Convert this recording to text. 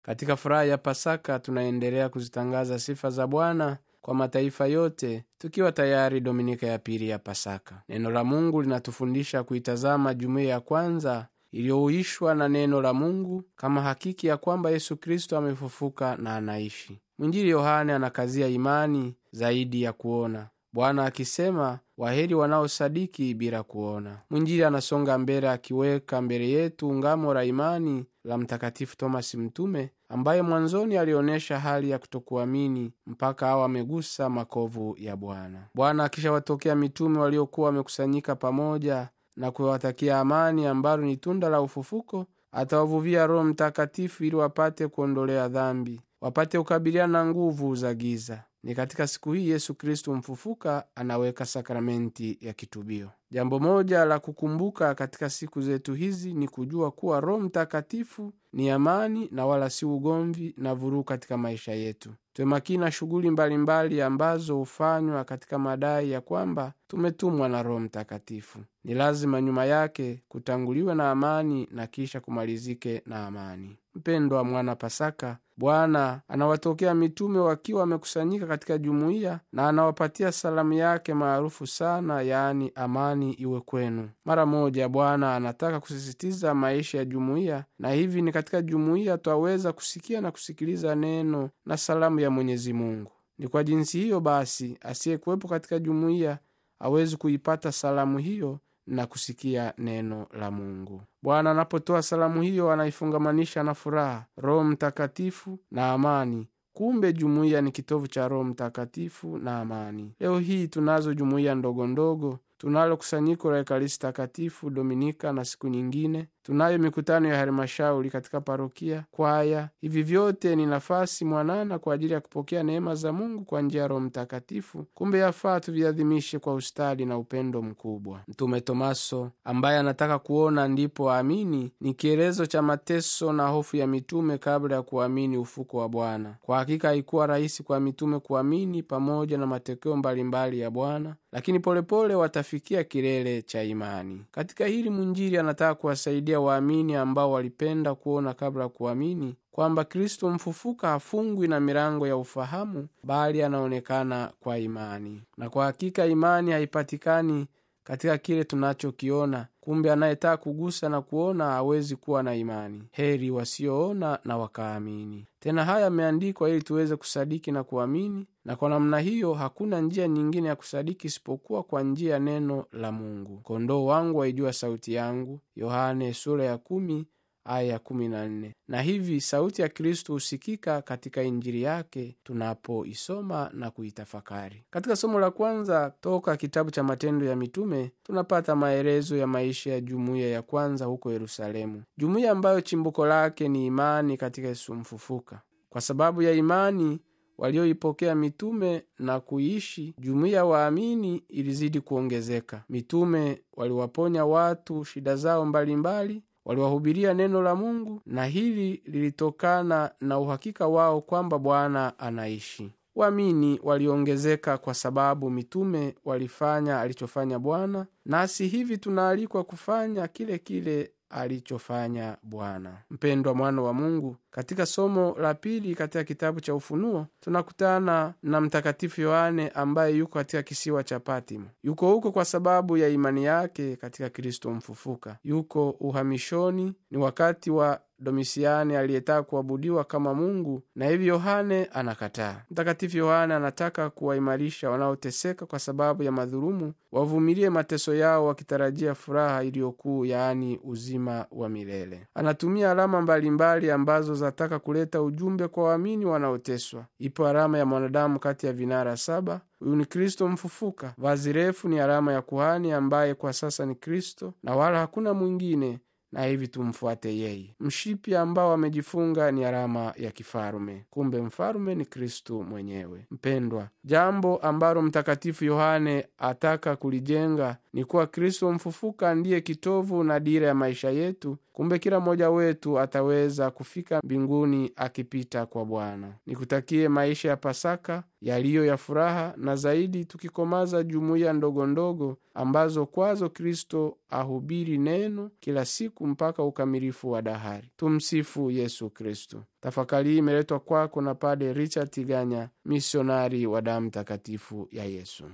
katika furaha ya pasaka tunaendelea kuzitangaza sifa za bwana kwa mataifa yote tukiwa tayari dominika ya pili ya pasaka neno la mungu linatufundisha kuitazama jumuiya ya kwanza iliyouishwa na neno la mungu kama hakiki ya kwamba yesu kristo amefufuka na anaishi mwinjili yohane anakazia imani zaidi ya kuona bwana akisema waheri wanaosadiki bila kuona mwinjili anasonga mbele akiweka mbele yetu ngamo la imani la mtakatifu tomasi mtume ambaye mwanzoni alionyesha hali ya kutokuamini mpaka awa amegusa makovu ya bwana bwana akishawatokea mitume waliokuwa wamekusanyika pamoja na kuwatakia amani ambalo ni tunda la ufufuko atawavuvia roho mtakatifu ili wapate kuondolea dhambi wapate kukabiliana na nguvu za giza ni katika siku hii yesu kristu mfufuka anaweka sakramenti ya kitubio jambo moja la kukumbuka katika siku zetu hizi ni kujua kuwa roho mtakatifu ni amani na wala si ugomvi na vurugu katika maisha yetu tuemakini na shughuli mbalimbali ambazo hufanywa katika madai ya kwamba tumetumwa na roho mtakatifu ni lazima nyuma yake kutanguliwe na amani na kisha kumalizike na amani mpendwa mwana pasaka bwana anawatokea mitume wakiwa wamekusanyika katika jumuiya na anawapatia salamu yake maarufu sana yaani amani iwe kwenu mara moja bwana anataka kusisitiza maisha ya jumuiya na hivi ni katika jumuiya twaweza kusikia na kusikiliza neno na salamu ya mwenyezi mungu ni kwa jinsi hiyo basi asiyekuwepo katika jumuiya awezi kuipata salamu hiyo na kusikia neno la mungu bwana anapotoa salamu hiyo anaifungamanisha na furaha roho mtakatifu na amani kumbe jumuiya ni kitovu cha roho mtakatifu na amani leo hii tunazo jumuiya ndogo ndogo tunalo kusanyiko la ekaristi takatifu dominika na siku nyingine tunayo mikutano ya halmashauri katika parokia kwaya hivi vyote ni nafasi mwanana kwa ajili ya kupokea neema za mungu kwa njia ya roho mtakatifu kumbe yafaa tuviadhimishe kwa ustadi na upendo mkubwa mtume tomaso ambaye anataka kuona ndipo aamini ni kielezo cha mateso na hofu ya mitume kabla ya kuamini ufuko wa bwana kwa hakika haikuwa rahisi kwa mitume kuamini pamoja na matokeo mbalimbali ya bwana lakini polepole pole watafikia kilele cha imani katika hili mwinjili anataka kuwasaidia waamini ambao walipenda kuona kabla ya kuamini kwamba kristo mfufuka hafungwi na milango ya ufahamu bali anaonekana kwa imani na kwa hakika imani haipatikani katika kile tunachokiona kumbe anayetaka kugusa na kuona hawezi kuwa na imani heri wasioona na wakaamini tena haya yameandikwa ili tuweze kusadiki na kuamini na kwa namna hiyo hakuna njia nyingine ya kusadiki isipokuwa kwa njia ya neno la mungu kondoo wangu waijua sauti yangu yohane sura ya kumi aya ya kumi na nne na hivi sauti ya kristu husikika katika injili yake tunapoisoma na kuitafakari katika somo la kwanza toka kitabu cha matendo ya mitume tunapata maelezo ya maisha ya jumuiya ya kwanza huko yerusalemu jumuiya ambayo chimbuko lake ni imani katika yesu mfufuka kwa sababu ya imani walioipokea mitume na kuiishi jumuiya waamini ilizidi kuongezeka mitume waliwaponya watu shida zao mbalimbali mbali, waliwahubiria neno la mungu na hili lilitokana na uhakika wao kwamba bwana anaishi waamini waliongezeka kwa sababu mitume walifanya alichofanya bwana nasi hivi tunaalikwa kufanya kile kile alichofanya bwana mpendwa mwana wa mungu katika somo la pili katika kitabu cha ufunuo tunakutana na mtakatifu yohane ambaye yuko katika kisiwa cha patimo yuko huko kwa sababu ya imani yake katika kristo mfufuka yuko uhamishoni ni wakati wa domisiani aliyetaka kuabudiwa kama mungu na hivi yohane anakataa mtakatifu yohane anataka kuwaimarisha wanaoteseka kwa sababu ya madhulumu wavumilie mateso yao wakitarajia furaha iliyokuu yaani uzima wa milele anatumia alama mbalimbali mbali ambazo zataka kuleta ujumbe kwa waamini wanaoteswa ipo alama ya mwanadamu kati ya vinara saba huyu ni kristo mfufuka vazi refu ni alama ya kuhani ambaye kwa sasa ni kristo na wala hakuna mwingine na hivi tumfuate yeye mshipi ambao amejifunga ni alama ya kifalume kumbe mfalume ni kristu mwenyewe mpendwa jambo ambalo mtakatifu yohane ataka kulijenga ni kuwa kristo mfufuka ndiye kitovu na dira ya maisha yetu kumbe kila mmoja wetu ataweza kufika mbinguni akipita kwa bwana nikutakie maisha ya pasaka yaliyo ya furaha na zaidi tukikomaza jumuiya ndogo ndogo ambazo kwazo kristo ahubiri neno kila siku mpaka ukamilifu wa dahari tumsifu yesu kristo tafakari hii imeletwa kwako na pade richard tiganya misionari wa damu takatifu ya yesu